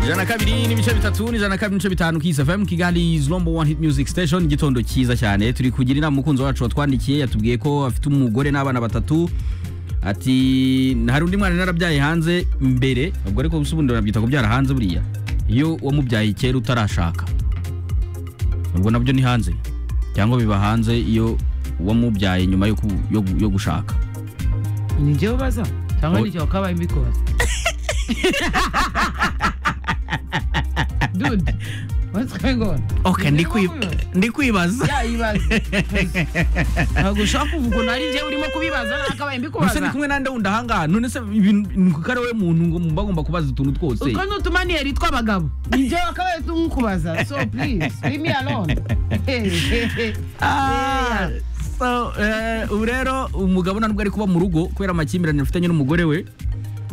ijana kabiri n'ibice bitatu n'ijana kabiri n'ibice bitanu kiss fm kigali is number one hit music station igitondo cyiza cyane turi kugira inama umukunzi wacu watwandikiye yatubwiye ko afite umugore n'abana batatu ati hari undi mwana narabyaye hanze mbere ubwo ariko gusa ubundi barabyita kubyara hanze buriya iyo wamubyaye kera utarashaka ubwo nabyo ni hanze cyangwa biba hanze iyo wamubyaye nyuma yo ku- yo gu- yo gushaka ni njyewe ubaza cyangwa Oya. ni njyewe wakabaye mbikoze dude what's going on okay Ni ndi njyewe kwi- wabibaza? ndi kwibaza Ya, ibibazo. ntabwo ushobora kuvuga ukuntu ari njyewe urimo kubibaza gusa ndi nakabaye mbikubaza kumwe nande wundi ahangaha none se ibintu ni kuko ari wowe muntu ngo muba agomba kubaza utuntu twose utwo ni utumaniyeri tw'abagabo ni njyewe wakabaye tumukubaza so please leave me alone Ah, so, eh, ubu rero umugabo ntabwo ari kuba mu rugo kubera amakimbirane afitanye n'umugore we